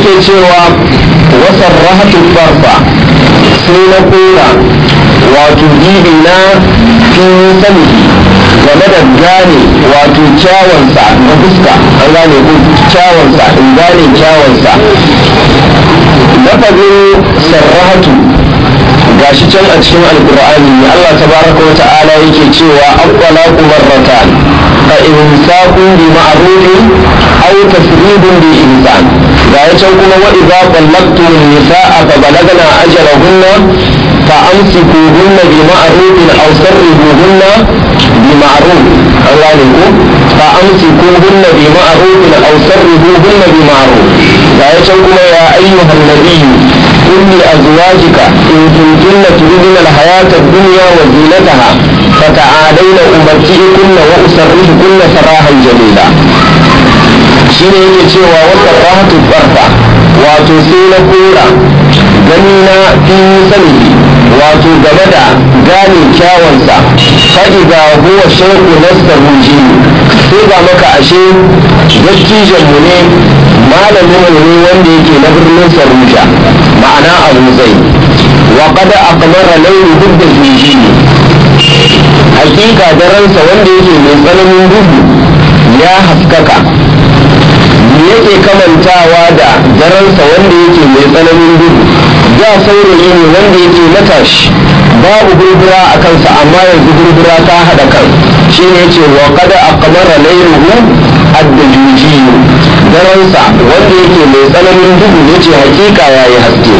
yake cewa wasar rahatu farfa sai na kora wato gibi na fi sani game da gane wato kyawansa na fuska an gane ko kyawansa in gane kyawansa lafazin sarrahatu gashi can a cikin alkur'ani ne Allah tabaraka wa ta'ala yake cewa aqwalaqu marratan fa imsakun bi ma'rufin aw tasribun bi ihsan ga can kuma wa idza qallaqtum nisaa fa balagna ajalahunna fa amsikuhunna bi ma'rufin aw sarrihuhunna bi ma'ruf Allah ne ko fa amsikuhunna bi ma'rufin aw sarrihuhunna bi ma'ruf ga can kuma ya ayyuhan nabiyyu قل لأزواجك إن كنتن تريدن الحياة الدنيا وزينتها فتعالين أمتعكن وأسرحكن سراحا جميلا shine yake cewa wata rahatu farfa wato sai na kora gani na fi sani wato game da gane kyawansa fa'iza huwa shauku nasta huji sai ga maka ashe dattijan mu ne malamin mu ne wanda yake na birnin saruja ma'ana abu zai wa kada aqmara laylu dubda huji hakika daransa wanda yake mai tsananin duhu ya haskaka me yake kamantawa da daransa wanda yake mai tsananin duhu da saurayi ne wanda yake matashi babu gurgura a kansa amma yanzu gurgura ta haɗa kan shi ne ce wa kada a kamara lairuhu addajuji daransa wanda yake mai tsananin duhu ya ce hakika ya yi haske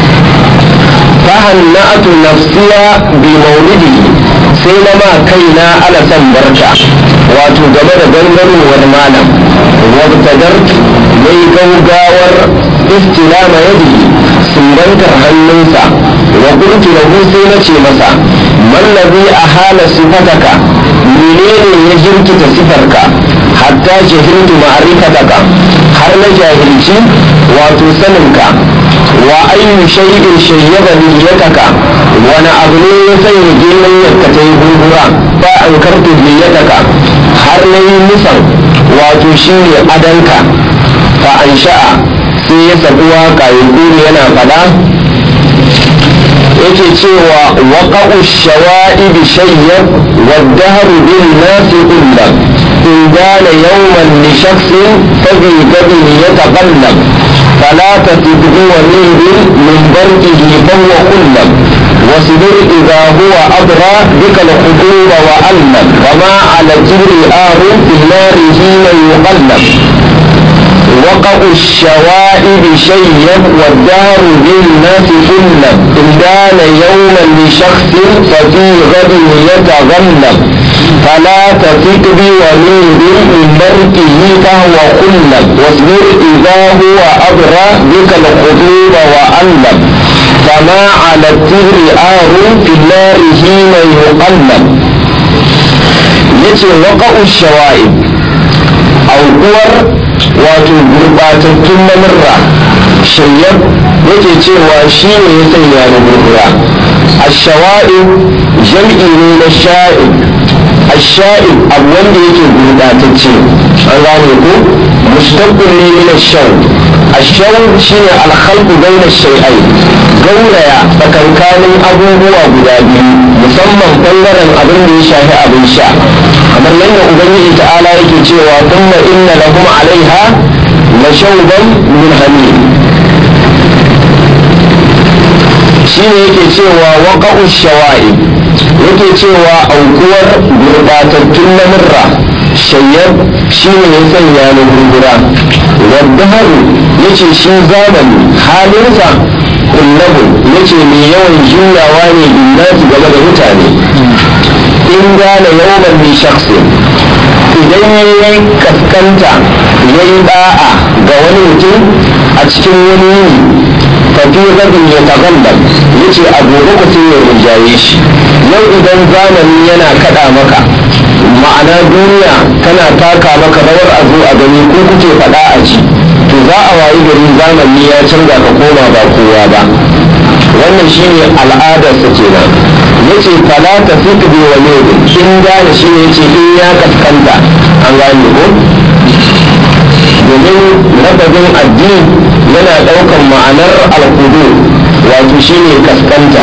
fahanna'atu nafsiya bi maulidihi sai na ma kaina ala san barka wato game da gangarowar malam wabtadar mai gaugawar istilama yadihi sumbantar hannunsa wa qultu lahu sai na ce masa mallazi ahala sifataka menene ya jirkita sifarka hatta jahiltu ma'rifataka har na jahilci wato saninka wa ayyu shay'in shayyaba niyyataka wani abu ne ya sanya girman yadda ta yi gurgura ba an kartu niyyataka har na yi musan wato shi ne adanka fa an sha'a sai ya sabu waka ya kuri yana fada yake cewa waƙa'u shawa'i bi shayyar wadda haru bin nasi illa in gane yawman li shaksin fa bi gadin ya taqallab فلا تتبه وليد من برده فهو قلب واصبر إذا هو أبرى بك الخطوب وألم وما على الجبر آر في النار حين يقلب وقع الشوائب شيب والدار بالناس قلب إن دان يوما لشخص ففي غد يتغلب فلا تثق بوليد من بركه فهو قلب واصبر إذا هو أبرى بك الخطوب وألب فما على التبر آر في النار حين يقلب yace waqa'u shawa'ib aukuwar wato gurbatattun lamurra shayyar yake cewa shi ne ya sanya na gurgura ashawa'ib jam'i ne na sha'ib asha'ib abu wanda yake gurbatacce an gane ko mustaqqil ne min ash-shaw ash-shaw shine al-khalqu bayna ash-shay'ain gauraya tsakankanin abubuwa guda biyu musamman bangaren abin da ya shafi abin sha kamar yadda ubangiji ta'ala yake cewa thumma inna lahum alaiha la shawban min hamim shine yake cewa waqa'u shawa'i yake cewa aukuwar gurbatattun lamurra shayyar shi ne ya sanya na gurgura wadda haru ya ce shi zamani halinsa kullabu ya ce mai yawan juyawa ne billahi game da mutane in gane yawan mai shaksi idan ya yi kaskanta ya yi da'a ga wani mutum a cikin wani yini tafi rabin ya tagandam ya ce a gobe ku sai ya rinjaye shi yau idan zamani yana kada maka ma'ana duniya tana taka maka rawar a zo a gani ko kuke faɗa a ji to za a wayi gari zamani ya canza ka koma ba kowa ba wannan shine al'adarsa kenan yace fala ta fitu bi wani in gane shi ne yace in ya kaskanta an gane ko domin lafazin addini yana ɗaukar ma'anar alkudu wato shine kaskanta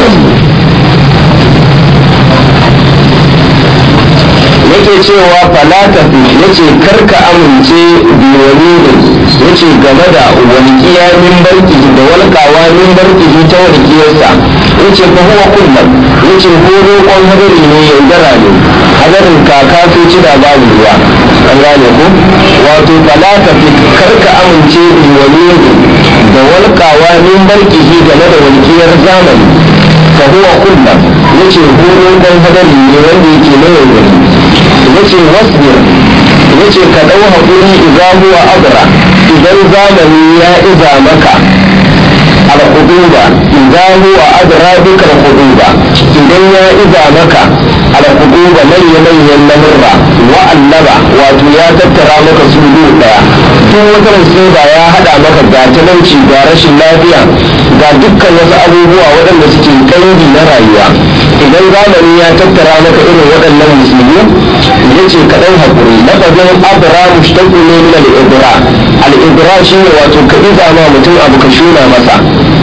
yake cewa falata yace karka amince bi walidin yace game da walƙiya min barki da walƙawa min barki ta walƙiyarsa yace fa huwa kullum yace horo kon hadari ne yaudara ne hadarin kaka sai ci da babu ruwa an gane ku wato falata karka amince bi walidin da walƙawa min barki game da walƙiyar zamani fa huwa kullum yace horo kon hadari ne wanda yake na yaudari yace wasbir yace ka dau hakuri idan huwa abra idan zamani ya iza maka al-huduba idan huwa adra bika al-huduba idan ya iza maka al-huduba manya manyan lamurra wa allaba wato ya tattara maka su daya duk wata musiba ya hada maka ga talauci ga rashin lafiya ga dukkan wasu abubuwa waɗanda suke kangi na rayuwa idan zamani ya tattara maka irin waɗannan musulmi ya ce ka ɗau haƙuri lafazin abra mushtaku ne min al-ibra al-ibra shine wato ka iza ma mutum abu ka shuna masa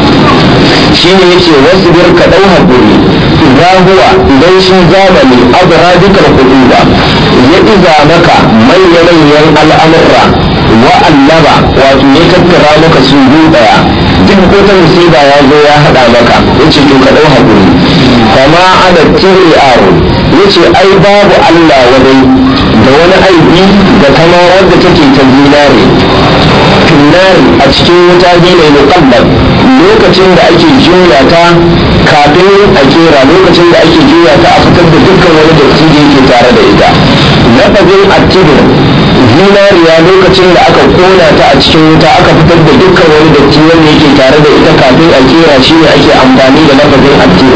shine yace wasu bir ka ɗau haƙuri idan huwa idan shi zamani abra dukkan huduba ya iza maka manya-manyan al'amurra wa allaba wato ya tattara maka su ɗaya duk wata musiba ya zo ya haɗa maka yace to ka ɗau haƙuri kama ana tiri aro yace ai babu Allah wadai da wani aibi da kama wadda take ta zinare finnari a cikin wuta ne muqaddam lokacin da ake juya ta kafin a kera lokacin da ake juya ta a fitar da dukkan wani datti da yake tare da ita lafazin attibir zinariya lokacin da aka kona ta a cikin wuta aka fitar da dukkan wani datti wanda yake tare da ita kafin a kera shi ne ake amfani da lafazin attibir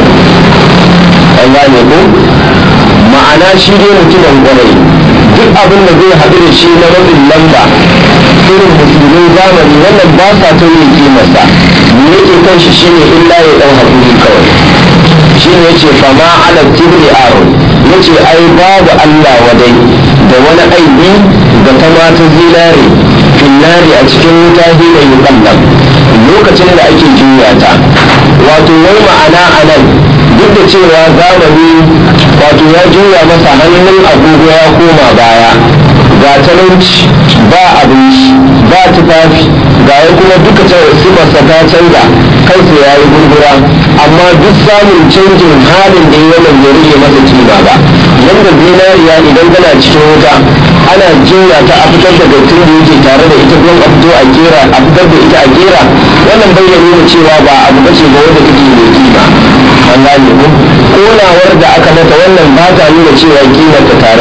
an gane ko ma'ana shi dai mutumin kwarai duk abin da zai haɗu da shi na rabin lamba irin musulmin zamani wannan ba sa tauye kimarsa me yake kan shi shine illa ya ɗau haƙuri kawai shi ne yace fama ala tibri aro yace ai babu Allah wadai da wani aibi ga ta mata zinare finnari a cikin wuta hina yuqallab lokacin da ake juya ta wato wai ma'ana anan duk da cewa zamani wato ya juya masa hannun agogo ya koma baya ga talauci ba abinci ba tufafi ga ya kuma duka sifarsa ta canza kansa ya yi gurgura amma duk samun canjin halin da ya wannan ya rage masa kima ba yadda zinariya idan tana cikin wuta ana juya ta a fitar da dattin da yake tare da ita don a fito a kera a fitar da ita a kera wannan bai ya nuna cewa ba abu bace ba wanda take mai kima an gane ko konawar da aka mata wannan ba ta nuna cewa kimar ta tare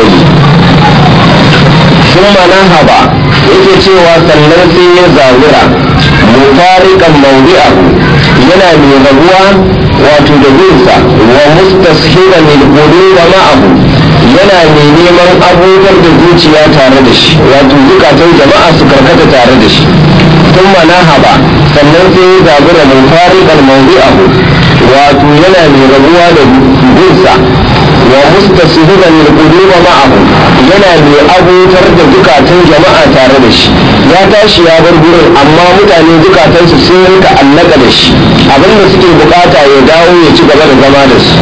sun manahaba yake cewa sannan sai ya zabura mufarikan mawdi'ahu yana mai rabuwa wato da gunsa wa mustashiran lil quluba ma'ahu yana mai neman abubuwan da zuciya tare da shi wato zukatan jama'a su karkata tare da shi sun manahaba sannan sai ya zabura mufarikan mawdi'ahu wato yana mai rabuwa da gunsa wa mustasihiran lil quluba ma'ahu yana mai abutar da zukatan jama'a tare da shi ya tashi ya bar gurin amma mutane zukatansu sun rinka allaka da shi abinda suke bukata ya dawo ya ci gaba da zama da su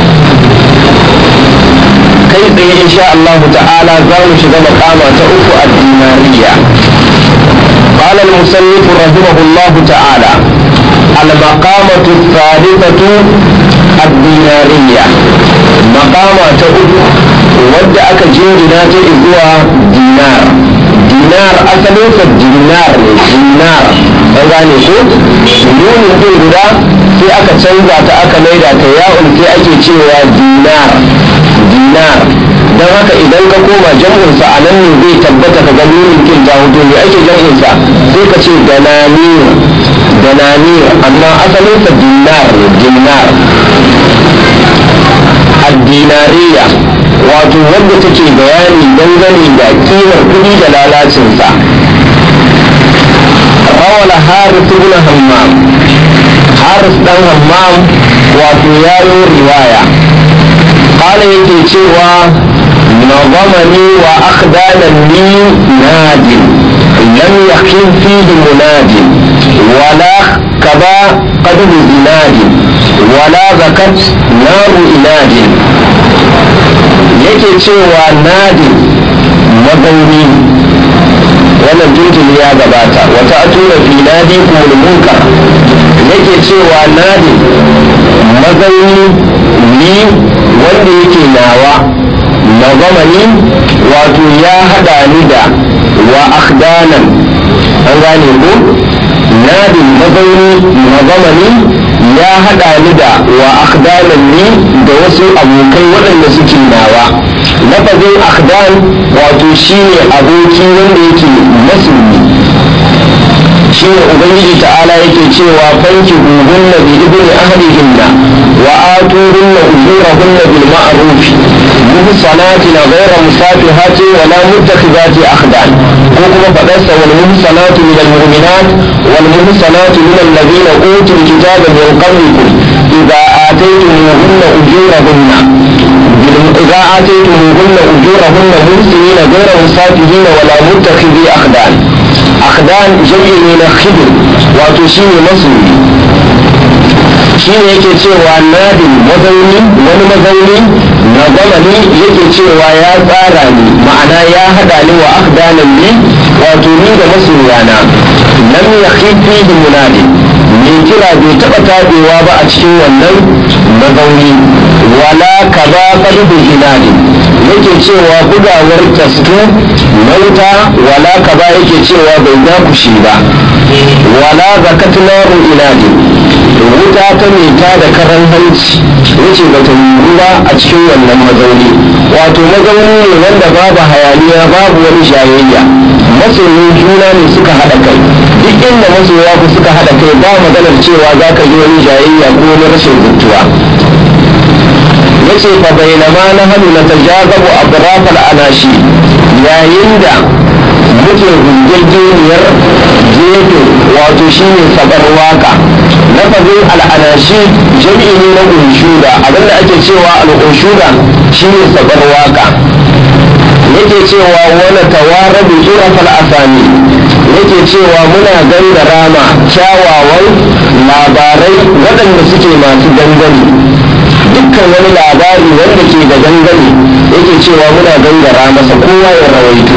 kai tsaye insha Allah ta'ala za mu shiga makama ta uku a dinariya قال المصنف رحمه الله تعالى المقامة الثالثة الدينارية مقامة أخرى wadda aka jingina ta zuwa dinar dinar asalinsa dinar ne dinar an gane ko nunin din guda sai aka canza ta aka maida ta ya'un sai ake cewa dinar dinar don haka idan ka koma jam'insa a nan ne zai tabbata ka ga nunin kin ta hudu ne ake jam'insa sai ka ce dananir dananir amma asalinsa dinar ne dinar addinariya wato wadda take bayani dangane da kimar kuɗi da lalacinsa rawala haris ibn hammam haris dan hammam wato ya yi riwaya kala yake cewa نظمني وأخدانني ناد لم يخل فيه مناد ولا كبا قدر زناد ولا زكت نار إناد yake cewa nadin mazauni wannan tuntun ya gabata wata atura fi nadi kuma munkar yake cewa nadin mazauni ni wanda yake nawa na zamani wato ya hada ni da wa akhdanan an gane ko nadin mazauni na zamani ya hada ni da wa akhdanan ni da wasu abokai waɗanda suke nawa lafazin akhdan wato shine aboki wanda yake masulmi shine ubangiji ta'ala yake cewa fanki hunna bi ibni ahlihinna wa atuhunna ujurahunna bil ma'ruf muhsanatin ghayra musafihatin wa la muttakhidati akhdan ko kuma fadarsa wal muhsanatu min al mu'minat wal muhsanatu min alladhina utul kitaba min qablikum idza ataytumuhunna ujurahunna إذا آتيتموهن أجورهن محسنين غير مسافرين ولا متخذي أخدان أخدان جمع من خدر وتشين مصري shine yake cewa nadin mazauni wani mazauni na zamani yake cewa ya tsara ni ma'ana ya hada ni wa akdanan ni wato ni da masoyana lam yakhifi bi munadi mai kira bai taba tabewa ba a cikin wannan mazauni wala kaza qalbu inadi yake cewa bugawar tastu mauta wala kaza yake cewa bai dakushe ba wala zakat naru inadi wuta ta meta da karan hanci yace bata yiwu ba a cikin wannan mazauni wato mazauni ne wanda babu hayaniya babu wani shayayya masoyin juna ne suka haɗa kai duk inda masoya ku suka haɗa kai ba maganar cewa za ka yi wani jayayya ko wani rashin zuttuwa yace fa bainama na hannu na tajazabu abrafal anashi yayin da muke hujjajjeniyar gefe wato shine sabar waka lafazin al'anashi jam'i ne na unshuda abinda ake cewa al'unshuda shine sabar waka yake cewa wani tawarabi irafal asani yake cewa muna gangara ma kyawawan labarai waɗanda suke masu dangane dukkan wani labari wanda ke da dangane yake cewa muna gangara masa kowa ya rawaito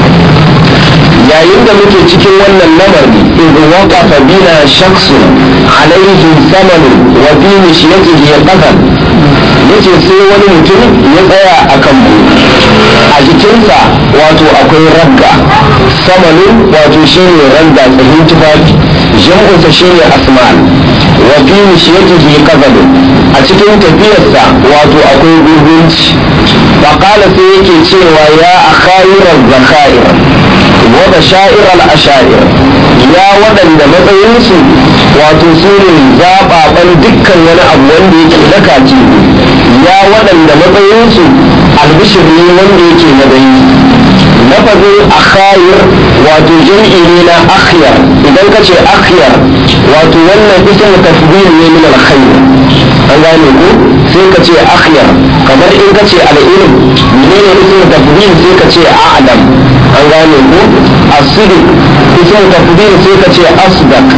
yayin da muke cikin wannan lamari in waqafa bina shakhsun alaihi samanu wa fi mishyatihi qadar yace sai wani mutum ya tsaya a kan mu a jikinsa wato akwai ragga samanin wato shine ragga tsahin tufafi jam'unsa shine asman wa fi mishyatihi qadar a cikin tafiyarsa wato akwai gurgunci faqala sai yake cewa ya akhayira zakhair wa bashair al-ashair ya waɗanda matsayinsu wato su ne zaɓaɓen dukkan wani abu wanda yake na kaci ya waɗanda matsayinsu albishir ne wanda yake na dai lafazin akhayir wato jam'i ne na akhyar idan ka ce akhyar wato wannan ism tafdil ne min alkhayr an gane ko sai ka ce akhyar kamar in ka ce al-ilm menene ism tafdil sai ka ce a'lam an gane ko asidik ism tafdil sai ka ce asdaq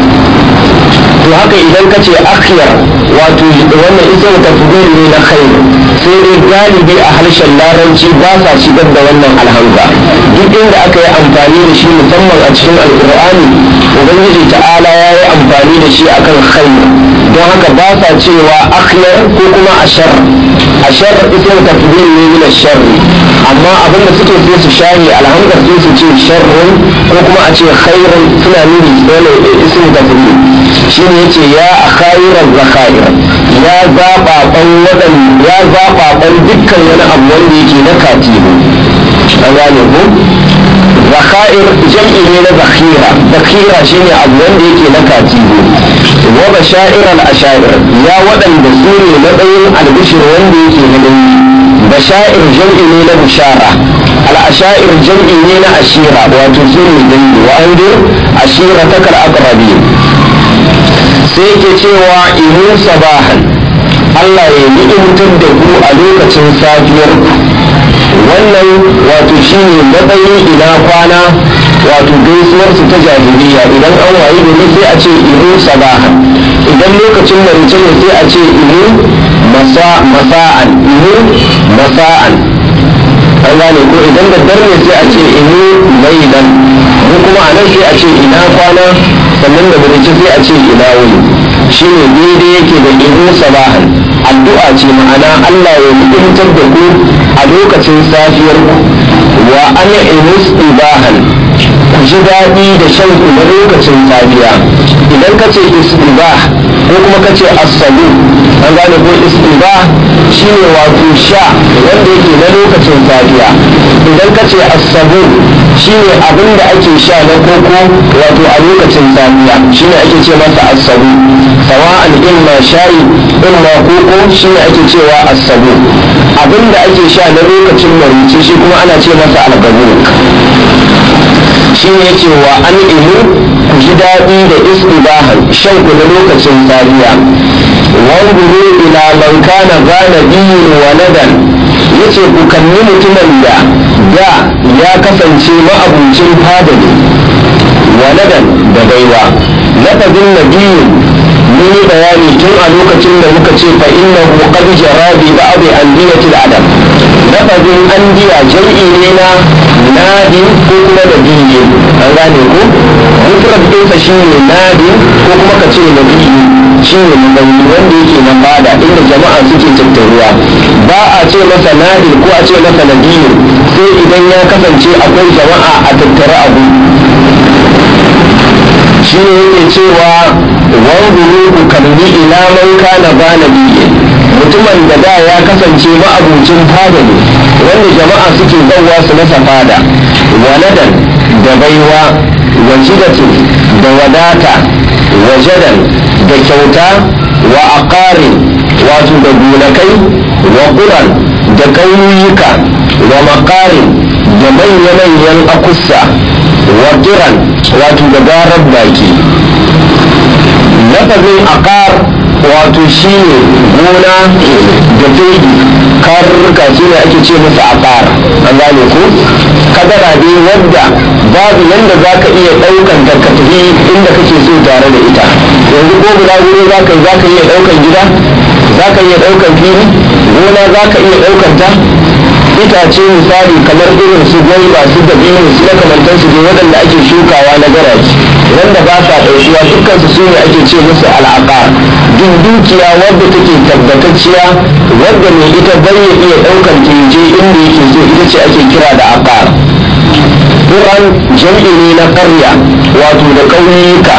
to haka idan ka ce akhyar wato wannan ism tafdil ne na khair sai dai galibi a harshen larabci ba sa shigar da wannan alhamza duk inda aka yi amfani da shi musamman a cikin alkur'ani ubangiji ta'ala ya yi amfani da shi akan khair don haka ba sa cewa akhyar ko kuma ashar ashar ism tafdil ne min ashar amma abin da suke sai su share alhamza sai su ce sharrun ko kuma a ce khairun suna nuni dole ism tafdil shine yace ya akhairan zakhair ya zaba ban wadan ya zaba ban dukkan wani abu wanda yake na katibu an gane ko zakhair jam'i ne na zakhira zakhira shine abu wanda yake na katibu wa bashair al ashair ya waɗanda su ne matsayin albishir wanda yake na dangi bashair jam'i ne na bishara al ashair jam'i ne na ashira wato su ne dangi wa andir ashira takal aqrabin sai ke cewa imu sabahan Allah ya ni'imtar da ku a lokacin safiyar wannan wato shine matsayin ina kwana wato gaisuwar su ta jahiliya idan an wayi gari sai a ce ihu sabahan idan lokacin marice ne sai a ce ihu masa'an ihu masa'an an gane ko idan da dar ne sai a ce ihu lailan mu kuma a nan sai a ce ina kwana sannan da marice sai a ce ina wuni shine daidai yake da ihu sabahan addu'a ce ma'ana Allah ya mutuntar da ku a lokacin safiyar ku wa ana imus ibahan ku ji daɗi da shan ku na lokacin safiya idan ka ce isbah ko kuma ka ce asabu an gane ko isbah shine wato sha wanda yake na lokacin safiya idan ka ce asabu shine abin da ake sha na koko wato a lokacin safiya shine ake ce masa asabu sawa'an imma shayi imma koko shine ake cewa asabu abin da ake sha na lokacin marici shi kuma ana ce masa algabu shi ne cewa an imu ku ji daɗi da istibahan shan ku na lokacin safiya wanguru ila man kana gana biyu wa nadan yace ku kalli mutumin da da ya kasance ma'abucin fada ne wa nadan da baiwa lafazin nabiyu mun yi bayani tun a lokacin da muka ce fa innahu qad jara bi ba'd andiyatil adam lafazin andiya jam'i ne na nadi ko kuma da biyu an gane ko mufrad ɗinsa shine nadi ko kuma ka ce na biyu shine mazauni wanda yake na fada inda jama'a suke tattaruwa ba a ce masa nadi ko a ce masa nabiyu sai idan ya kasance akwai jama'a a tattare abu shi ne yake cewa wanzuru ku kalli ila man kana ba nabiyyi mutumin da da ya kasance ma'abucin fada ne wanda jama'a suke zauwa su masa fada waladan da baiwa wajidatin da wadata wajadan da kyauta wa aqarin wato da gonakai wa quran da ƙauyuka wa maqarin da manya-manyan akussa wa kiran wato da garar baki lafazin aqar wato shi ne gona da fegi karurruka su ne ake ce masa aqar an gane ko kadara dai wadda babu yanda za ka iya ɗaukan ta ka tafi inda kake so tare da ita yanzu ko guda gure za ka za ka iya ɗaukan gida za ka iya ɗaukan fili gona za ka iya ɗaukan ta itace misali kamar irin su gwaiba su da biyu su makamantan su ne waɗanda ake shukawa na garaji wanda ba sa ɗaukiwa dukkan su su ne ake ce musu al'aqa duk dukiya wadda take tabbatacciya wadda mai ita bai ya iya ɗaukan je inda yake so ita ce ake kira da aqar Quran jam'i ne na ƙarya wato da ƙauyuka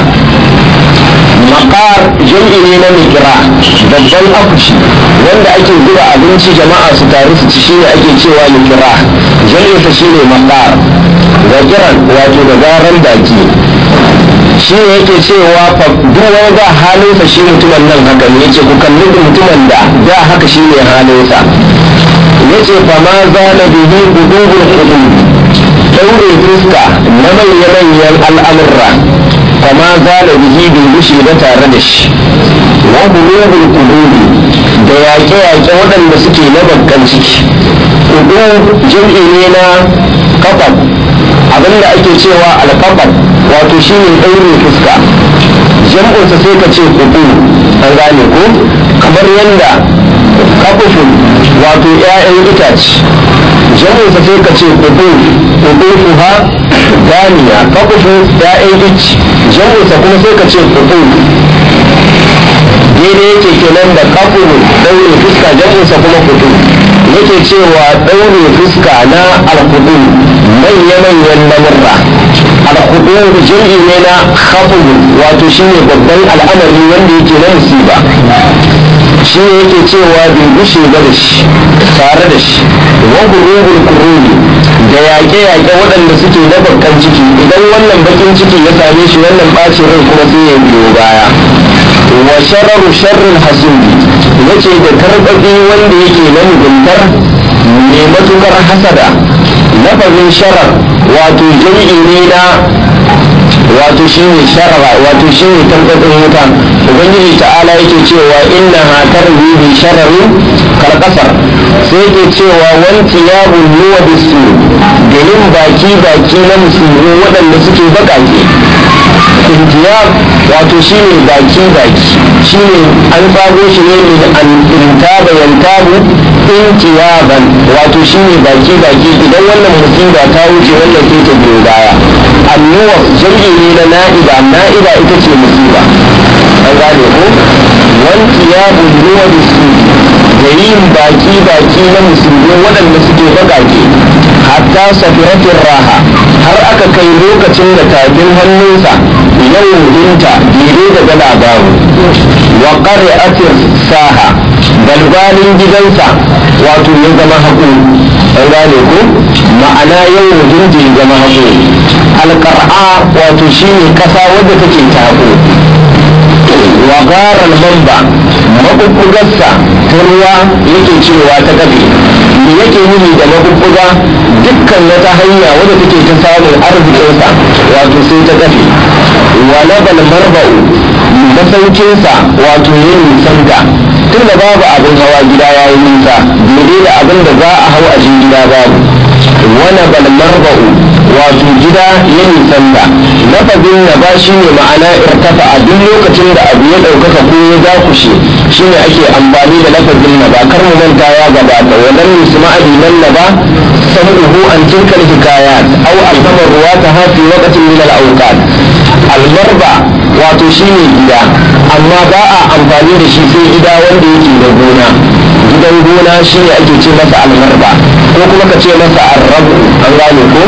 makar jam'i ne na mikira babban akushi wanda ake zuba abinci jama'a su taru su ci shine ake cewa mikira jam'insa shine makar wakiran wato da garan baki shi ne yake cewa fa duk wani da halinsa shi mutumin nan haka ne yace ku kalli mutumin da da haka shi ne halinsa yace fa ma zala bihi qudubul qulub daure fuska na manya-manyan al'amurra kama zala bihi bai gushe ba tare da shi wa qulubul qulubi da yaƙe-yaƙe waɗanda suke na bakkan ciki qulub jam'i ne na kafab abinda ake cewa alkafab wato shine daure fuska jam'unsa sai ka ce kudu an gane ko kamar yadda kafufun wato 'ya'yan itace jam'unsa sai ka ce kudu kudu ha ganiya kafufun 'ya'yan ici jam'unsa kuma sai ka ce kudu daidai yake kenan da kafuru daure fuska jam'unsa kuma kudu yake cewa daure fuska na alkudu manya-manyan lamurra alkudu jam'i ne na khafuru wato shine babban al'amari wanda yake na musiba shi ne yake cewa bai gushe ba da shi tare da shi wa gurubul kuruni da yaƙe-yaƙe waɗanda suke na bakkan ciki idan wannan bakin ciki ya same shi wannan ɓacin rai kuma sai ya biyo baya wa shararu sharrin hasudi yace da karɓaɓi wanda yake na muguntar mai matukar hasada lafazin sharar wato jam'i ne na wato shine sharara wato shine tantatsin wuta ubangiji ta'ala yake cewa inna ha tarbi bi shararin kalkasar sai yake cewa wanti ya bulluwa bisu garin baki baki na musulmi waɗanda suke baƙaƙe intiyab wato shine baki baki shine an tsago shi ne min an intaba yantabu intiyaban wato shine baki baki idan wannan musiba ta wuce wannan sai ta biyo baya annuwa jam'i ne na na'iba na'iba ita ce musiba an gane ko wantiyabu ruwa da su da yin baki baki na musulmi waɗanda suke baƙaƙe hatta safiratin raha har aka kai lokacin da tafin hannunsa yau dinta dire da dala babu wa ƙari'atin saha balbalin gidansa wato ya zama haƙo an gane ko ma'ana yau dinta ya zama haƙo alƙar'a wato shine ƙasa wadda take ta haƙo wa garar mamba maɓuɓɓugarsa ta ruwa yake cewa ta ƙabe me yake nuni da maɓuɓɓuga dukkan wata hanya wadda take ta samun arzikinsa wato sai ta ƙafe wa labal marba'u masaukinsa wato ya nisanta tun da babu abin hawa gida ya yi nisa daidai da abin da za a hau a je gida babu wani bal marba'u wato gida ya nisanta lafazin na ba shi ne ma'ana irtafa a duk lokacin da abu ya ɗaukaka ko ya dakushe shi ne ake amfani da lafazin na ba kar mu manta ya gabata wannan nisma nan na ba samuhu an tilkal hikayat aw alhamar ruwa ta hafi waqtin min al-awqat almarba wato shi ne gida amma ba a amfani da shi sai gida wanda yake da gona gidan gona shi ne ake ce masa almarba ko kuma ka ce masa arrabu an gane ko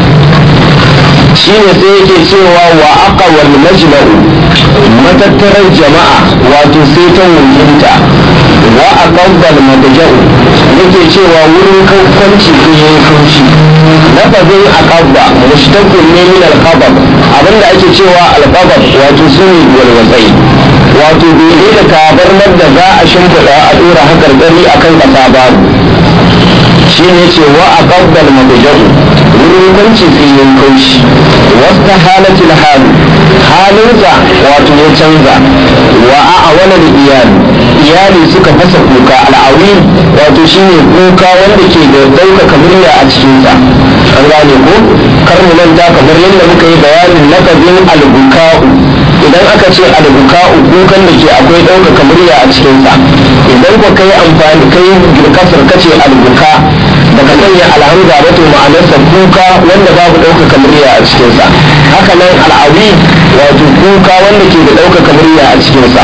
shine sai yake cewa wa aka wal majma'u matattarar jama'a wato sai ta wuhinta wa aqabbal madja'u yake cewa wurin kwanci sai yayi kaushi lafazin aqabba mushtaqun ne min al-qabab abinda ake cewa al-qabab wato sune walwazai wato bai da tabarmar da za a shimfiɗa a dora hakar gari akan ƙasa babu shi ne ce wa a ƙabbal mabujahu wurin kwanci filin kaushi wasta halatul halu halinsa wato ya canza wa a wani da iyali iyali suka fasa kuka al'awi wato shi ne kuka wanda ke da ɗaukaka murya a cikinsa an gane ko kar mu manta kamar yadda muka yi bayanin lafazin albuka'u idan aka ce albuka'u kukan da ke akwai ɗaukaka murya a cikinsa idan ku kai amfani kai girkasar kace albuka baka sanya alhamza ba to ma'anarsa kuka wanda babu ɗaukaka murya a cikinsa haka nan al'awi wato kuka wanda ke da ɗaukaka murya a cikinsa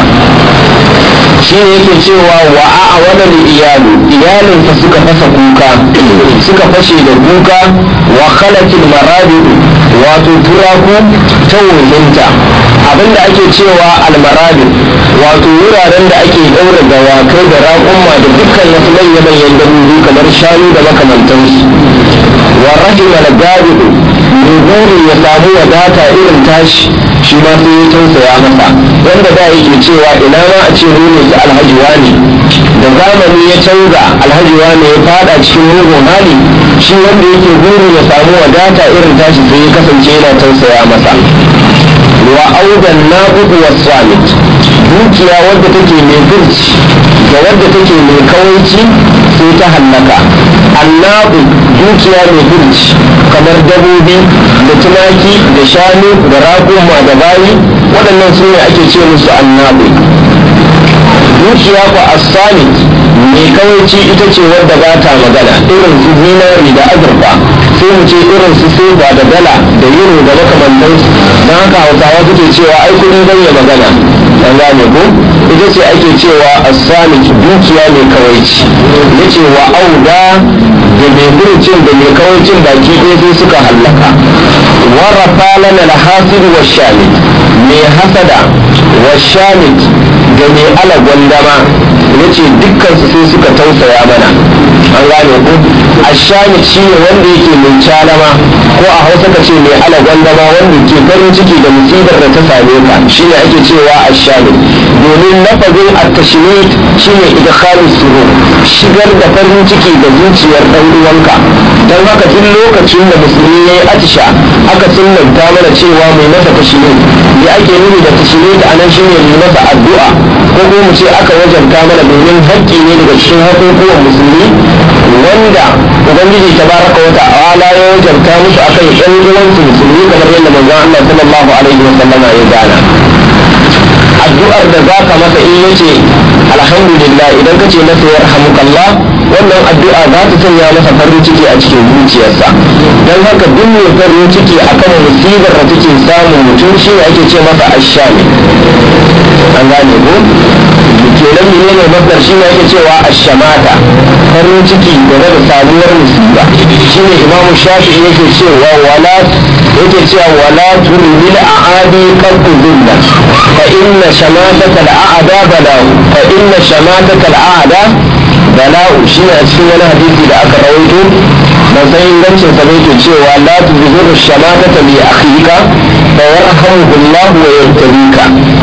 shi ne yake cewa wa a wannan iyalu iyalinsa suka fasa kuka suka fashe da kuka wa khalatil maradu wato turaku ta wuhinta abinda ake cewa almaradu wato wuraren da ake ɗaura dawakai da raƙumma da dukkan wasu manya-manyan dabbobi kamar shanu da makamantansu wa rahima da gabidu mai burin ya samu wadata irin tashi shi ma sai ya tausaya masa wanda da yake cewa ina ma a ce ne su alhaji wani da zamani ya canza alhaji wani ya fada cikin mugun hali shi wanda yake burin ya samu wadata irin tashi sai ya kasance yana tausaya masa wa audan naqudu was-samit dukiya wadda take mai birci da wadda take mai kawaici sai ta hallaka annabu dukiya mai birci kamar dabobi da tumaki da shanu da raƙuma da bayi waɗannan su ne ake ce musu annabu dukiya ko as-samit mai kawaici ita ce wadda ba ta magana irin su zinari da azurfa sai mu ce irin su soba da dala da euro da makamantansu don haka hausawa suke cewa ai kudi bai ya magana an gane ko ita ce ake cewa as-samit dukiya mai kawaici yace wa auda da mai burcin da mai kawaicin baki ɗaya sai suka hallaka wa rafalana al-hasid wa shamit mai hasada wa shamit da mai ala gwandama yace dukkan su sai suka tausaya mana an gane ko ashamit shine wanda yake mai calama ko a hausa ka ce mai ala gwandama wanda ke farin ciki da musibar da ta same ka shine ake cewa ashamit domin lafazin at-tashmit shine idkhalus surur shigar da farin ciki da zuciyar dan uwanka dan haka duk lokacin da musulmi yayi atisha aka sunnanta mana cewa mai masa tashmit me ake nufi da tashmit anan shine mai masa addu'a ko ko mu ce aka wajabta mana domin haƙƙi ne daga cikin haƙoƙuwan musulmi wanda ubangiji tabaraka wa ta'ala ya wajabta musu akan ƴan uwansu musulmi kamar yadda manzon Allah sallallahu alaihi wa sallama ya gana addu'ar da za ka masa in yace alhamdulillah idan ka ce masa yarhamukallah wannan addu'a za ta sanya masa farin ciki a cikin zuciyarsa don haka duk mai farin ciki akan musibar da take samun mutum shi ne ake ce masa ashami an gane ko kenan ne ne masdar shi ne ake cewa ashamata farin ciki game da sabuwar musiba shi ne imamu shafi yake cewa wala yake cewa wala turmil a'adi kan zulla fa inna shamataka al'ada bala'u fa inna shamataka al'ada bala'u shi ne a cikin wani hadisi da aka rawaito ban san ingancin sa ne ke cewa la tuzhiru shamataka li akhika fa yarhamuhu Allah wa yartabika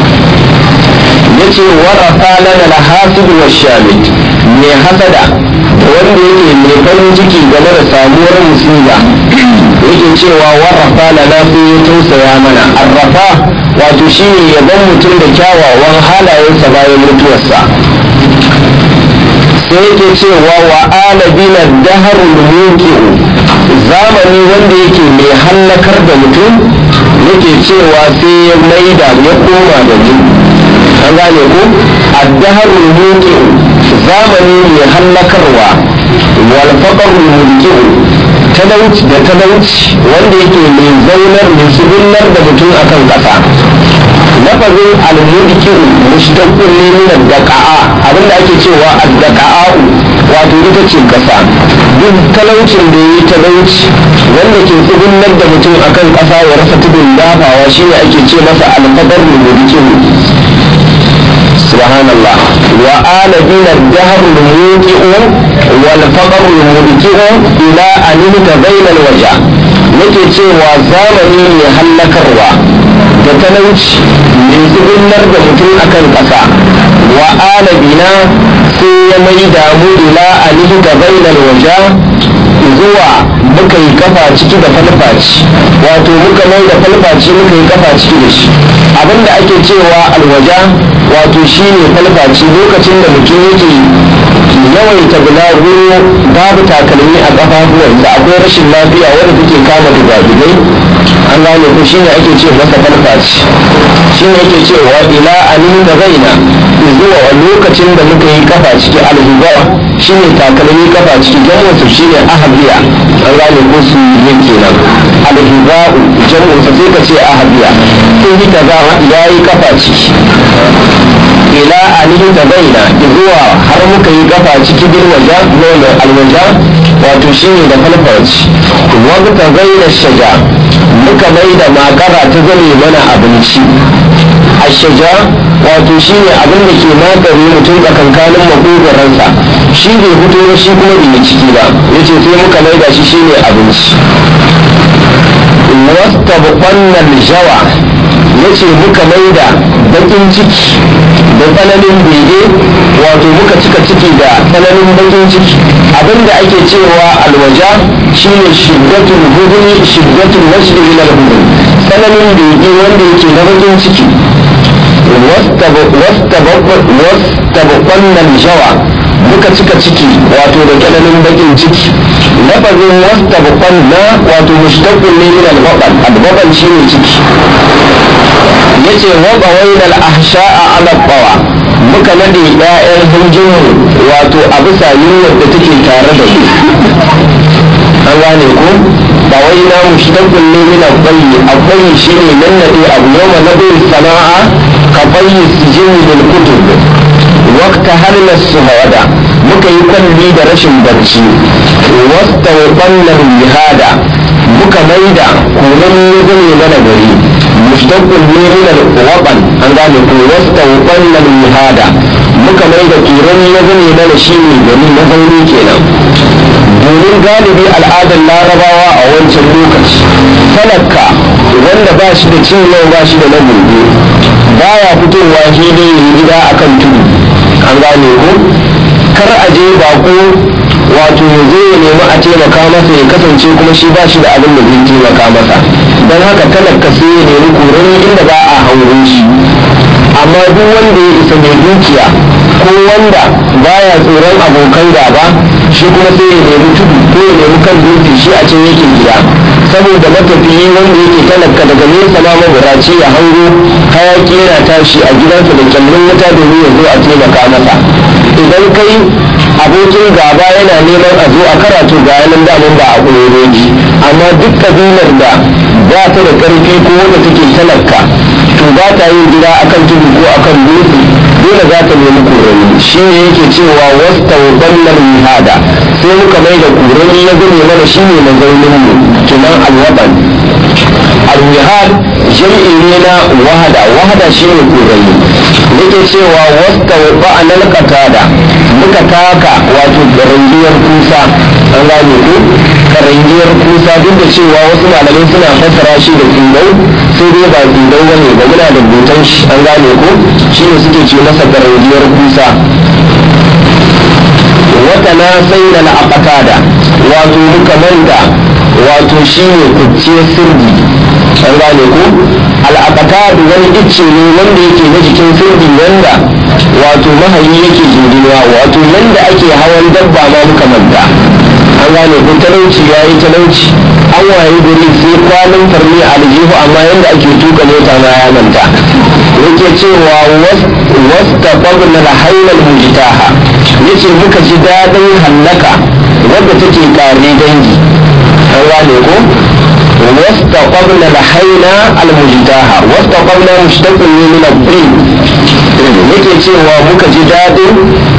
yace warafa lana al-hasid wa shamit me hasada da wanda yake mai farin ciki game da samuwar musiba yake cewa warafa lana sai ya tausaya mana arrafa wato shine yaban mutum da kyawawan halayensa bayan mutuwarsa sai yake cewa wa alabina daharul muqi'u zamani wanda yake mai hallakar da mutum yake cewa sai ya maida ya koma da mu an gane ko addaharul muqi'u zamani mai hallakarwa wal faqrul mulki'u talauci da talauci wanda yake mai zaunar mai sugunnar da mutum akan kasa lafazin al-mulki'u mushtaqqun ne min ad-daqa'a abinda ake cewa ad-daqa'u wato ita ce kasa duk talaucin da yi talauci wanda ke tsugunnar da mutum akan kasa ya rasa tudun dafawa shine ake ce masa al-faqrul mulki'u سبحان الله وآل بنا الدهر الموقع والفقر المبكر إلى أن بين الوجع nake cewa zamani mai hallakarwa da talauci mai zubinar da mutum akan ƙasa wa alabina sai ya mai damu ila alihi da bainal waja zuwa muka yi kafa ciki da falfaci wato muka mai da falfaci muka yi kafa ciki da shi abinda ake cewa alwaja wato shi ne falfaci lokacin da mutum yake yawaita bulaguro babu takalmi a ƙafafuwansa akwai rashin lafiya wadda take kama dugadugai an gane ko shine ake ce masa falfaci shine ake cewa ila anin da zaina zuwa lokacin da muka yi kafa ciki alhuba shine takalmi kafa ciki jamusu shine ahabiya an gane ko su yin kenan alhuba jamusa sai ka ce ahabiya sun yi kaza ya yi kafa ciki ila alihi da baina zuwa har muka yi kafa ciki bil waja nono alwaja wato shine da falfarci wata gaira shaja muka mai da makara ta zame mana abinci a shaja wato shine abin da ke magani mutum tsakankanin makogaransa shi bai fito ba shi kuma bai ciki ba yace sai muka mai da shi shine abinci wasta buƙannan jawa yace muka mai da bakin ciki da tsananin bege wato muka cika ciki da tsananin bakin ciki abinda ake cewa alwaja shine shiddatul huduni shiddatul wajhi ila al-hudun tsananin bege wanda yake na bakin ciki wastabaqanna jawa muka cika ciki wato da tsananin bakin ciki lafazin wastabaqanna wato mushtaqun ne min al-baqal al-baqal shine ciki yace wa qawayna al-ahsha'a ala qawa muka nade ƴaƴan hunjinmu wato a bisa yunwar da take tare da su an gane ko ba wai na mushtaqun ne min al-qayyi al-qayyi shine nan nade abu yawma nadu sana'a ka bayyi sijin bil kutub waqta halna suhada muka yi kwalli da rashin barci wasta wa jihada muka maida kunan zane mana gari mushtaqul ne min al-waqan an gane ko wasta wa jihada muka maida kuran ya zane mana shine gari na zauni kenan domin galibi al'adar larabawa a wancan lokaci talaka wanda ba shi da cin yau ba shi da na gobe baya fitowa hili ya gida akan tudu an gane ko kar a je bako wato ya zo ya nemi a taimaka masa ya kasance kuma shi ba shi da abin da zai taimaka masa don haka talaka sai ya nemi korani inda ba a hango shi amma duk wanda ya isa mai dukiya ko wanda baya tsoron abokan gaba shi kuma sai ya nemi tudu ko ya nemi kan dutse shi a can yake gida saboda matafiyi wanda yake talaka daga nesa ma maburaci ya hango hayaki yana tashi a gidansa da kyallin wuta domin ya zo a taimaka masa idan kai abokin gaba yana neman a zo a karatu ga yanan daman ba a ƙurereji amma duk kabilar da ba ta da ƙarfi ko wanda take talaka to ba ta yin gida akan tudu ko akan dutse dole za ta nemi kurani shi ne yake cewa wasta wannan mihada sai muka mai da kurani ya gane mana shi ne mazaunin mu kinan alwaban alwihad jam'i ne na wahada wahada shi ne kurani yake cewa wasta ba'anal qatada muka taka wato karangiyar kusa an gane ko karangiyar kusa duk da cewa wasu malamai suna fassara shi da tsindau sai dai ba tsindau bane ba muna da butan shi an gane ko shi ne suke ce masa karangiyar kusa wata na sai da la'aqatada wato muka manta wato shi ne kucciyar sirri an gane ko al'aqatadu wani icce ne wanda yake na jikin sirri wanda wato mahayi yake jinginuwa wato yanda ake hawan dabba ma muka manta an gane ko talauci ya yi talauci an waye gari sai kwanan farni a aljihu amma yanda ake tuka mota ma ya manta yake cewa wasta fagna la hailal mujtaha yace muka ji dadin hallaka wadda take kare dangi an gane ko واستقبل الحينا المجتاها واستقبل مشتق من الطين yake cewa muka ji daɗin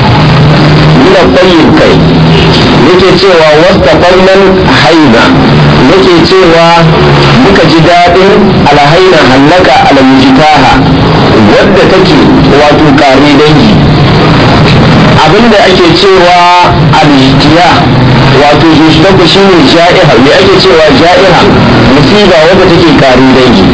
min tsayin kai yake cewa wastaqallan haina yake cewa muka ji daɗin alhaina hallaka almujtaha wadda take wato kare dangi abinda ake cewa alijtiya wato yushtaku shi ne ja'iha me ake cewa ja'iha musiba wadda take kare dangi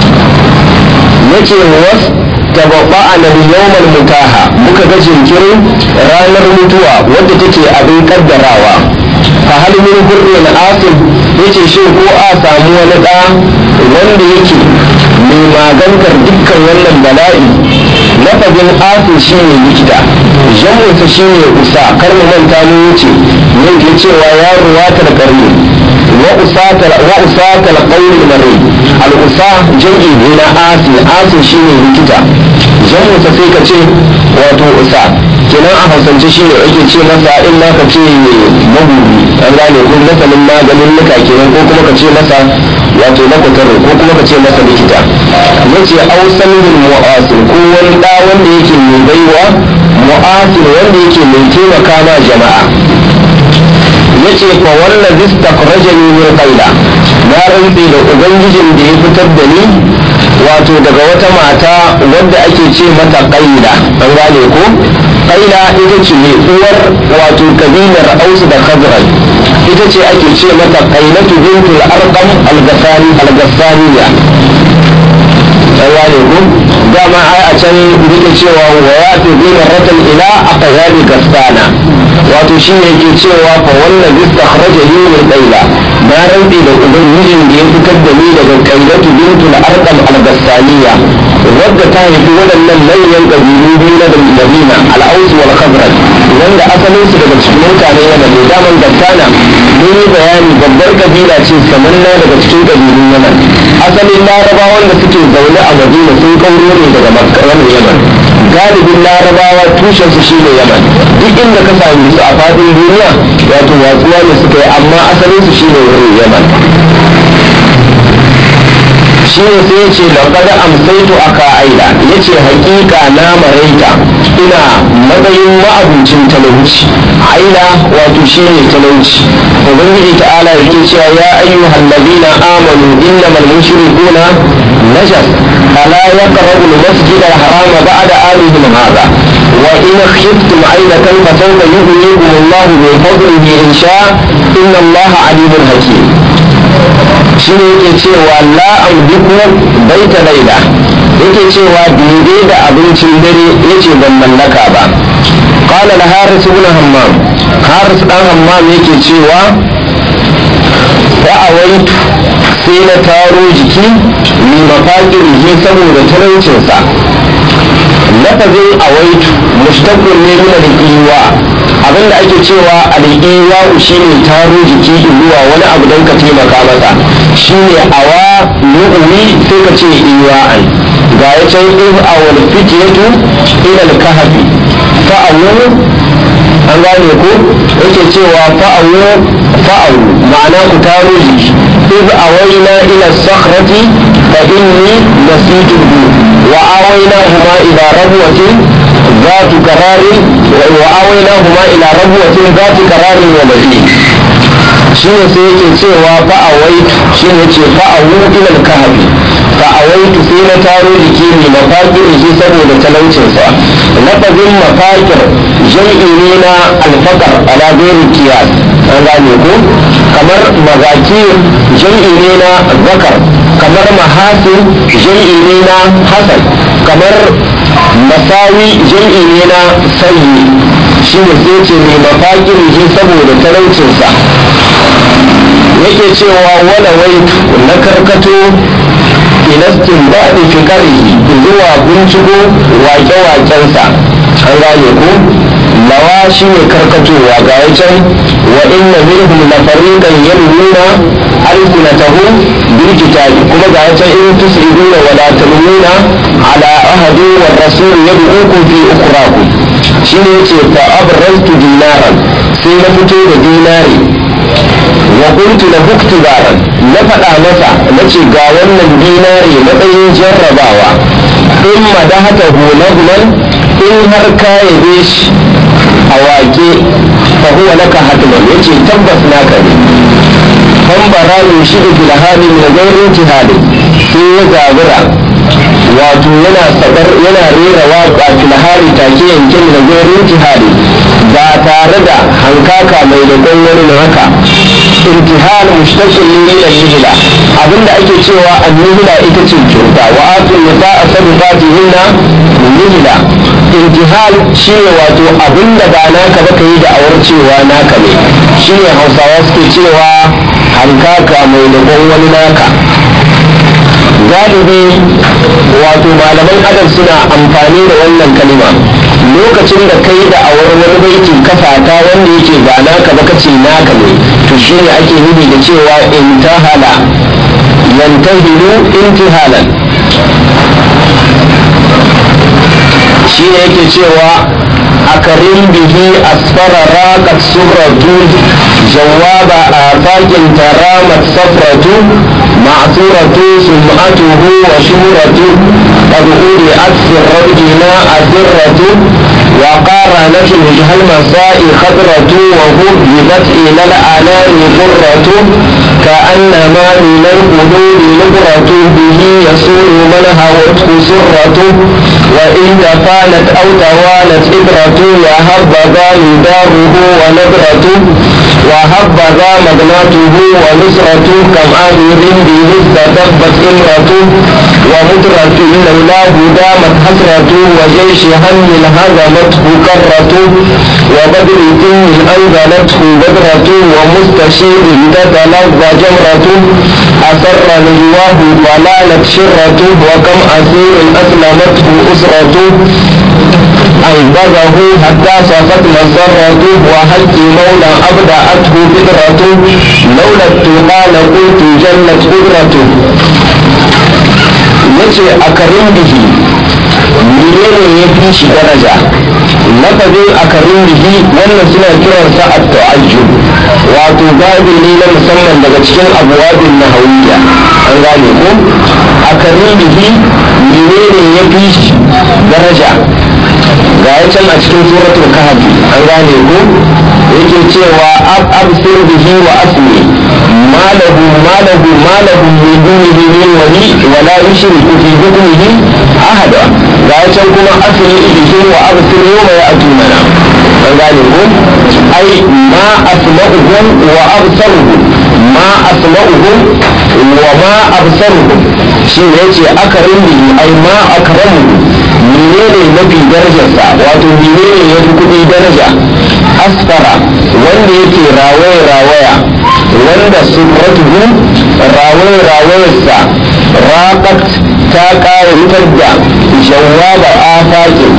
yace was tababba a nan yawmal mutaha muka ga jinkirin ranar mutuwa wadda take abin kaddarawa fa hal min hurrin asim yace shi ko a samu wani da wanda yake mai magantar dukkan wannan bala'i lafazin asim shine likita jamunsa shine usa kar mu manta mu wuce yake cewa ya ruwatar karni wa usatal wa usatal qawli mari al usa jam'i ne na asi asi shine likita jamunsa sai ka ce wato usa kenan a hausance shine ake ce masa in ma ka ce mabubi an gane ko masanin maganin nuka kenan ko kuma ka ce masa wato makwataro ko kuma ka ce masa likita yace ausan bil mu'asir ko wani da wanda yake mai baiwa mu'asir wanda yake mai taimaka ma jama'a yace fa wallazi istakhrajani min qaila na rantsi da ubangijin da ya fitar da ni wato daga wata mata wadda ake ce mata qaila an gane ko qaila ita ce uwar wato kabilar aus da khazraj ita ce ake ce mata qailatu bintul arqam al-ghassani al-ghassaniya an gane ko dama ai a can yake cewa wa ya fi bi marratan ila aqyabi gassana wato shi ne yake cewa fa wannan bisa kharaja ni min qaila na rantsi da ubangijin da ya fitar da ni daga qailatu bintul arqam al-gassaniya wadda ta haifi waɗannan manyan ƙabilu biyu na Madina al-Aus wal Khazraj wanda asalin su daga cikin mutane Yaman ne daman gassana mun yi bayani babbar kabila ce samanna daga cikin ƙabilun Yaman asalin larabawan da suke zaune a Madina sun kauro ne daga Makka Yaman galibin larabawa tushen su shine Yaman duk inda ka sami su a fadin duniya wato watsuwa ne suka yi amma asalin su shine wurin Yaman shi ne sai ya ce laqad amsaitu aka aila yace hakika na maraita ina matsayin ma'abucin talauci aila wato shi ne talauci ubangiji ta'ala yake cewa ya ayyuhal ladina amanu innamal mushrikuna najas fala yaqrabu al-masjid al-haram ba'da amihim hadha wa in khiftum ailatan fa sawfa yughnikum Allahu min fadlihi in sha inna Allaha alimun hakim shi ne yake cewa la amliku baita laila yake cewa daidai da abincin dare yace ban mallaka ba qala la haris ibn hammam haris dan hammam yake cewa fa'awaitu sai na taro jiki mai mafaƙirihi saboda talaucinsa lafazin awaitu mushtaqun ne min al-iwa abinda ake cewa al-iwa shine taro jiki zuwa wani abu don ka taimaka masa shine awa nu'umi sai ka ce iwa'an ga ya can in awal fitiyatu ila al-kahfi fa'awu an gane ko yake cewa fa'awu fa'awu ma'ana ku taro jiki إذ أوينا إلى الصخرة فإني نسيته وآويناهما إلى ربوة ذات قرار وآويناهما إلى ربوة ذات قرار ومدين shine sai yake cewa fa'awaitu shine ce fa'awu ilal kahfi fa'awaitu sai na taro jiki ne mafakir shi saboda talaucinsa lafazin mafakir jam'i ne na alfakar ala ghairi qiyas an gane ko kamar magakir jam'i ne na zakar kamar mahasin jam'i ne na hasan kamar masawi jam'i ne na sayi shi ne sai ce mai mafakir shi saboda talaucinsa yake cewa wala wai na karkato ilastin baɗi fikarihi zuwa binciko wake-wakensa an gane ko lawa shi ne karkatowa ga ya can wa inna minhum la fariqan yalwuna alsinatahu bil kitabi kuma ga ya can in tusriduna wa la talwuna ala ahadi wa rasul yad'ukum fi ukhrakum shine yace fa abraztu dinaran sai na fito da dinari wa kuntu la huktibaran na faɗa masa na ce ga wannan dinari matsayin jarrabawa in madahata hulagman in har ka yabe shi a wake fa huwa laka hatman yace tabbas naka ne fambara min shi da filhali min gairin jihadi sai ya zabura wato yana sabar yana rera waƙa filhari take yankin da gairin jihadi ba tare da hankaka mai da wani na haka intihal mushtaqin min al-nihla abinda ake cewa an-nihla ita ce kyauta wa atun nisaa sadaqatihinna nihla intihal shine wato abinda ba naka ba kai da awar cewa naka ne shine Hausawa suke cewa hankaka mai da wani naka galibi wato malaman adam suna amfani da wannan kalima lokacin da kai da awar wani baiti kafata wanda yake ba naka ba kace naka ne to shine ake nufi da cewa intahala yantahilu intihalan shine yake cewa akarin bihi asfara raqat suratu jawaba afakin taramat safratu ma'suratu sum'atuhu wa shuratu qad udi'at sirrina asirratu wa qaranat وجه المساء خضرة وهبت إلى الأنام قرة كأنما من القلوب نبرة به يسول من هوته سرة وإن تفانت أو توالت إبرة وهبذا مداره ونبرة وهبذا مغناته ونصرة كم أمير به استتبت إمرة ومدرة لولاه دامت حسرة وجيش هم هزمته كرة وبدر دين أنزلته بدرة ومستشير تتلظى جمرة أسر نجواه ضلالت شرة وكم أسير أسلمته أسرة أنبذه حتى صفت مسرته وهل مولى أبدأته فكرة لولا التقى لقلت جلت قدرته yace a karin bihi menene ya fi shi daraja lafazin a karin bihi wannan suna kiransa a ta'ajjub wato babi ne na musamman daga cikin abuwabin nahawiyya an gane ko a karin bihi menene ya fi shi daraja ga ya can a cikin suratul kahfi an gane ko yake cewa ab absir bihi wa asmi malahu malahu malahu min dunihi min wali wa la yushriku fi hukmihi ahada ga ya can kuma asmi bihi wa absir yawma ya'tunana an gane ko ai ma asma'uhum wa absaruhum ma asma'uhum wa ma absaruhum shi ne yace akarin bihi ai ma akramu menene mafi darajarsa wato menene yafi kuɗi daraja asfara wanda yake rawaya rawaya wanda sufratuhu rawaya rawayarsa raqat ta ƙayatar da jawaba afakin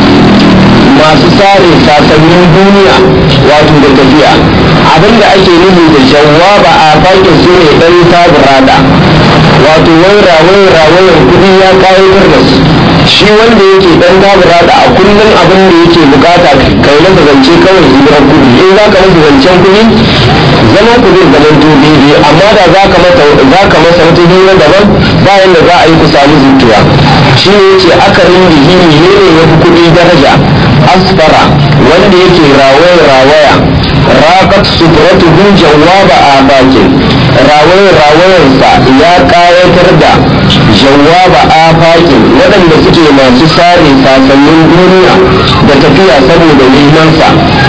masu sare sasannin duniya wato da tafiya abinda ake nufi da jawaba a fakin su ne ɗan sabirada wato waira waira wairan kuɗi ya kayatar da su shi wanda yake ɗan sabirada a kullum abin da yake bukata kai masa zance kawai hijirar kuɗi in za ka masa zancen kuɗi zaman ku zai zaman to daidai amma da za ka masa za ka masa wata hira daban bayan da za a yi ku samu zuciya shi ne yace akarin bihini ne ne ya fi kuɗi daraja asfara wanda yake rawaya rawaya raƙat suturatuhu jawaba a bakin rawaya rawayansa ya ƙayatar da jawaba a bakin waɗanda suke masu sare sasannin duniya da tafiya saboda nemansa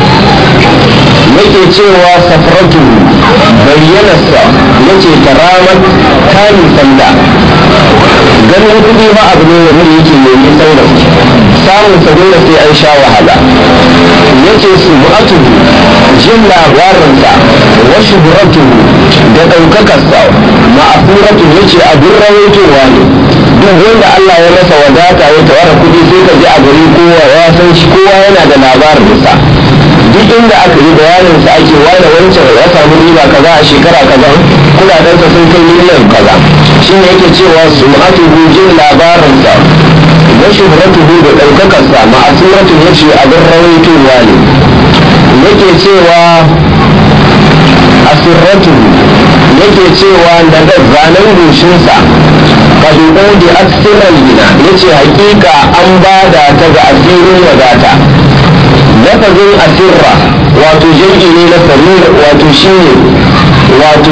yake cewa safaratu bayyanarsa yace karamat ta nisanta ganin kuɗi ba abu ne wanda yake mai nisan gaske samun sa dole sai an sha wahala yace su mu'atu jin labarinsa wa shuhratu da ɗaukakarsa ma'afuratu yace abin rawaitowa ne duk wanda Allah ya masa wadata ya tawara kuɗi sai ka ji a gari kowa ya san shi kowa yana da labarinsa duk inda aka yi bayanin sa ake wani wancan ya samu riba kaza a shekara kaza kudadensa sun kai miliyan kaza shine yake cewa su ma'atuhu jin labarinsa wa shuhratuhu da ɗaukakarsa ma'asuratun ya ce abin rawaitowa ne yake cewa asirratuhu yake cewa daga zanen goshinsa kadu'u da aksirar gina ya ce hakika an bada ta ga asirin wadata lafazin asirra wato jam'i ne na sarir wato shine wato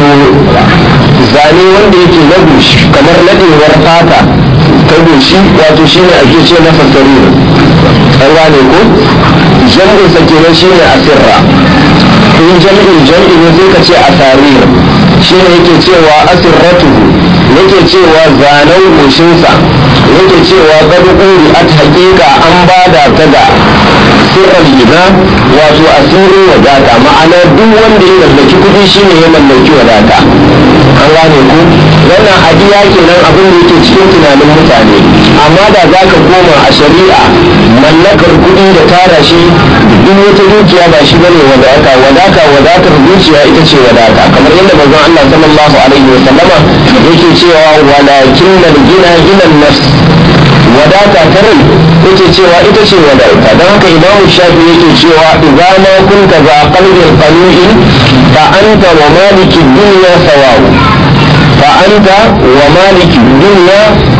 zane wanda yake na goshi kamar nadewar fata ta goshi wato shine ake ce masa sarir an gane ko jam'in sa kenan shine asirra in jam'in jam'i ne sai ka ce asarir shine yake cewa asirratuhu yake cewa zanen goshinsa yake cewa gado uri at hakika an bada ta da sirrar gina wato asirin wadata ma'ana duk wanda ya mallaki kuɗi shine ya mallaki wadata an gane ku wannan adiya kenan abin da yake cikin tunanin mutane amma da za ka koma a shari'a mallakar kuɗi da tara shi duk wata dukiya ba shi bane wadata wadata wadatar zuciya ita ce wadata kamar yadda manzon Allah sallallahu alaihi wa sallama yake cewa walakin gina ginan nafs wadata ta rai yake cewa ita ce wadata don haka imamu shafi yake cewa idza ma kunta za qalbin qanu'in fa anta wa maliki dunya sawa'u fa anta wa maliki dunya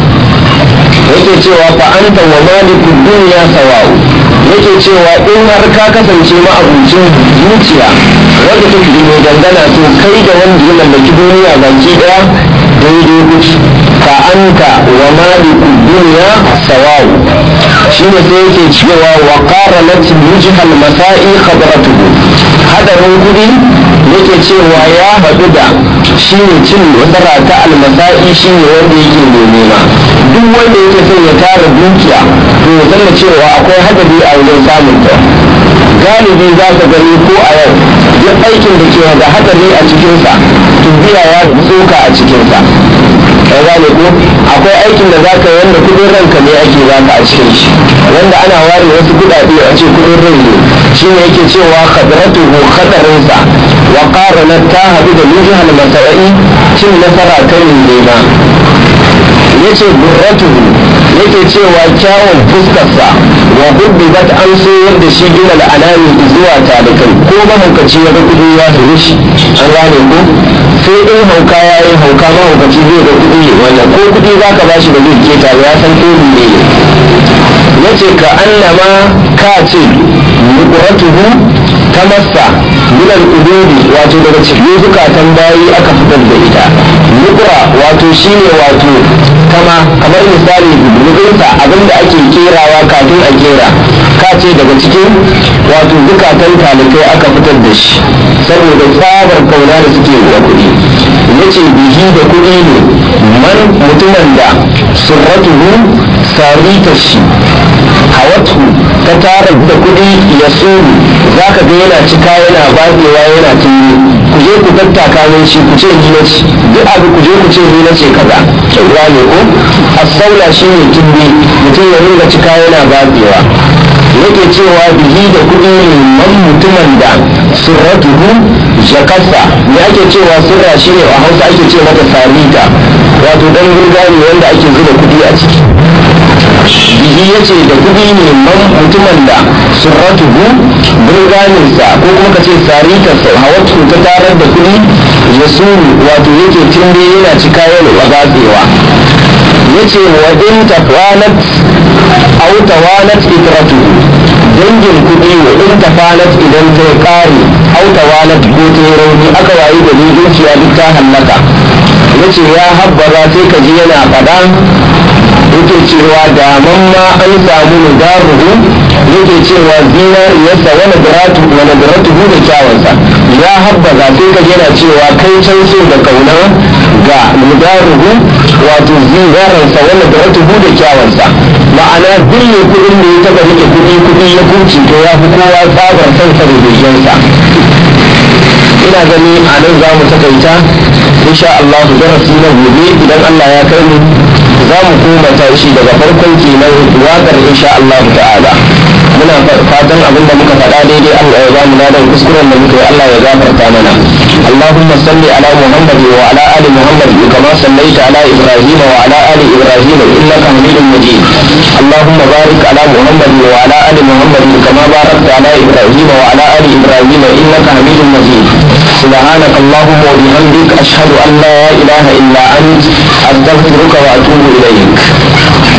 yake cewa fa anta wa maliki dunya sawa'u yake cewa in har ka kasance ma'abucin zuciya wanda take mai dangana to kai da wanda ya mallaki duniya baki daya daidai kuci fa anta wa maliku dunya sawa'u shine sai yake cewa wa qaranat mujhal masa'i khadratuhu hadarin kudi yake cewa ya haɗu da shine cin nasara ta almasa'i shine wanda yake mai nema duk wanda yake son ya tara dukiya to ya san cewa akwai hadari a wajen samun ta galibi za ka gani ko a yau duk aikin da ke da hadari a cikinsa tubiya ya tsoka a cikinsa ka gane ko akwai aikin da zaka yi wanda kudin ranka ne ake baka a cikin shi wanda ana ware wasu kudade a ce kudin rai ne shine yake cewa khadratuhu khatarinsa wa qaranat ta hadu da mujhal masai cin nasara kan nema yace burratuhu yake cewa kyawun fuskarsa wa hubbibat an so yadda shi gina al'anami zuwa talikai ko mahaukaci ya ga kudi ya zuru shi an gane ko sai in hauka ya yi hauka mahaukaci zai ga kudi wannan ko kudi za ka bashi da zai keta ya san ko ne ya ce ka annama ka ce nukuratuhu ta masa minal ududi wato daga cikin zukatan bayi aka fitar da ita nukura wato shine wato kama ma kamar misali rubinsa abinda ake kerawa kafin a kera ka ce daga cikin wato zukatan talibai aka fitar da shi saboda tsabar kauna da suke da kuɗi ya ce bihi da kuɗi ne man mutumin da surratuhu sarita shi hawatu ta tara da kuɗi ya suru za ka ga yana cika yana batsewa yana tuni ku je ku tattaka min shi ku ce ni na ce duk abu ku je ku ce ni na ce kaza kyauwa ne ko asaula shi ne tumbi mutum ya ringa cika yana batsewa yake cewa bihi da kuɗi ne man mutumin da surratuhu jakasa me ake cewa surra shi ne a hausa ake ce mata sarita wato dan gurgani wanda ake zuba kuɗi a ciki bihi ya ce da kuɗi ne man mutumin da surratuhu burganinsa ko kuma ka ce saritarsa hawatu ta tarar da kuɗi ya suru wato yake tumbe yana cika yana batsewa ya ce wa in tafanat au tawanat itratuhu dangin kuɗi wa in tafanat idan ta ƙare au tawanat ko ta rauni aka wayi da ni dukiya duk ta hallaka ya ce ya habbara sai ka ji yana faɗa yake cewa da mamma an samu nudaruhu yake cewa zinariyarsa wani biratu wani biratuhu da kyawansa ya habbaza sai ka yana cewa kai can so da kauna ga nudaruhu wato zinararsa wani biratuhu da kyawansa ma'ana dille kuɗin da ya taɓa rike kuɗi kuɗi ya kunci to ya fi kowa tsabar sansa da begensa ina gani a nan za mu takaita insha Allah darasi na gobe idan Allah ya kai mu za mu koma tashi daga farkon kenan waƙar insha Allah ta'ala muna fatan abin da muka faɗa daidai Allah ya bamu ladan kuskuren da muka yi Allah ya gafarta mana Allahumma salli ala Muhammad wa ala ali Muhammad kama sallaita ala Ibrahim wa ala ali Ibrahim innaka Hamidum Majid Allahumma barik ala Muhammad wa ala ali Muhammad kama barakta ala Ibrahim wa ala ali Ibrahim innaka Hamidum Majid سبحانك اللهم وبحمدك أشهد أن لا إله إلا أنت أستغفرك وأتوب إليك